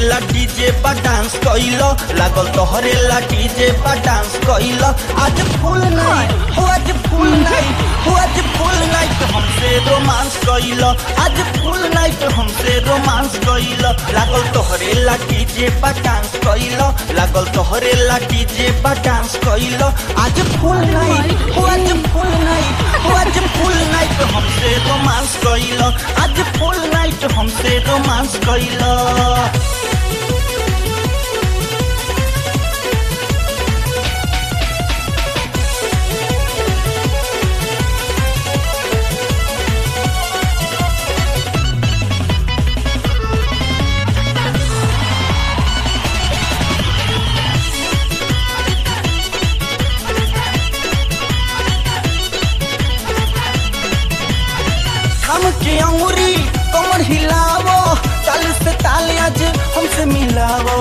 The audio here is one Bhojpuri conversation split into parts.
ला डीजे पर डांस कइलो लागल तोहरे ला डीजे पर डांस कइलो आज फुल नाइट हो आज फुल नाइट हो आज फुल नाइट हमसे रोमांस कइलो आज फुल नाइट हमसे रोमांस कइलो लागल तोहरे ला डीजे पर डांस कइलो लागल तोहरे ला डीजे पर डांस कइलो आज फुल नाइट हो आज फुल नाइट हो आज फुल नाइट हमसे रोमांस कइलो आज फुल नाइट हमसे रोमांस कइलो थम के अंगुरी कमर हिलावो ताल से ताल आज हमसे मिलावो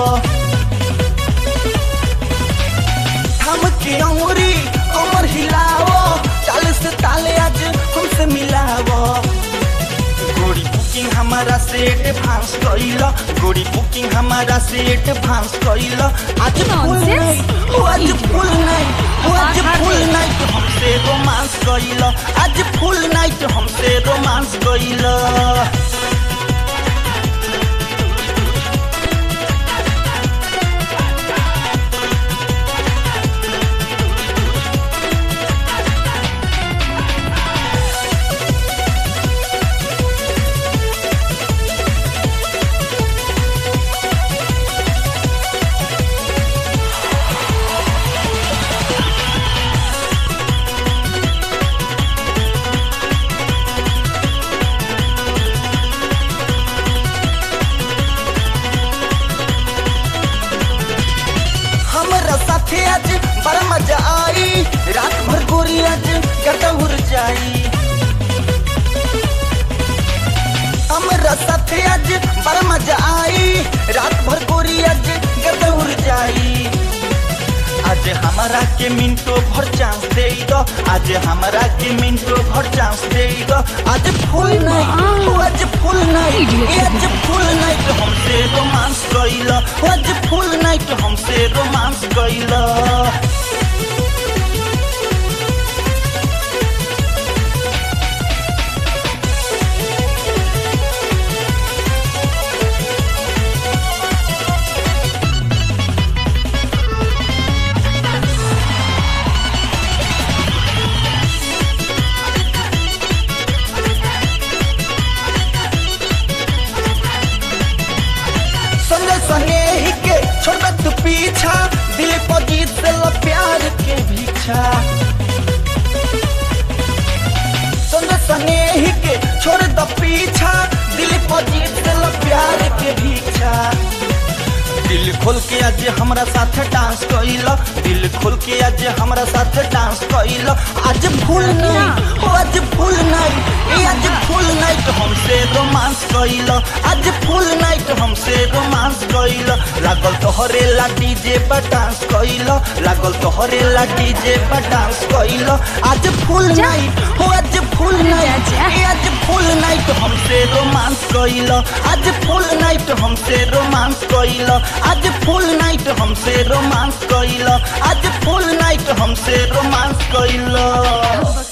थम के अंगुरी कमर हिलावो ताल से ताल आज हमसे मिलावो गोरी बुकिंग हमारा से एडवांस कइला गोरी बुकिंग हमारा से एडवांस कइला आज फुल Nonsense. नाइट हो आज फुल नाइट हो आज फुल नाइट हमसे रोमांस कइला आज फुल नाइट हमसे रोमांस कइला हमरा साथे आज बड़ा मजा आई रात भर गोरी आज गटा उड़ जाई हमरा साथे आज बड़ा मजा आई रात भर गोरी आज गटा उड़ जाई आज हमारा के मिनटो भर चांस दे दो आज हमारा के मिनटो भर चांस दे दो आज फुल नाइट हो आज फुल नाइट Idiot. ए आज फुल नाइट हमसे रोमांस कइला आज फुल नाइट हमसे रोमांस कइला संजय सनेही के छोड़ तू पीछा दिल पर जीत से लो प्यार के भीछा संजय सनेही के छोड़ दो पीछा दिल पर जीत से लो प्यार के भीछा दिल खोल के आज हमरा साथ डांस कइलो दिल खोल के आज हमरा साथ डांस कइलो आज फुल नाइट हो आज फुल नाइट ए आज फुल नाइट हमसे रोमांस कइलो आज फुल नाइट हमसे रोमांस कइलो लागल तोहरे ला डीजे पर डांस कइलो लागल तोहरे ला डीजे पर डांस कइलो आज फुल जा। नाइट हो आज फुल नाइट जा। ए आज फुल नाइट हमसे रोमांस कइलो आज फुल नाइट हमसे रोमांस कइलो आज फुल नाइट हमसे रोमांस कइलो आज फुल नाइट हमसे रोमांस कइलो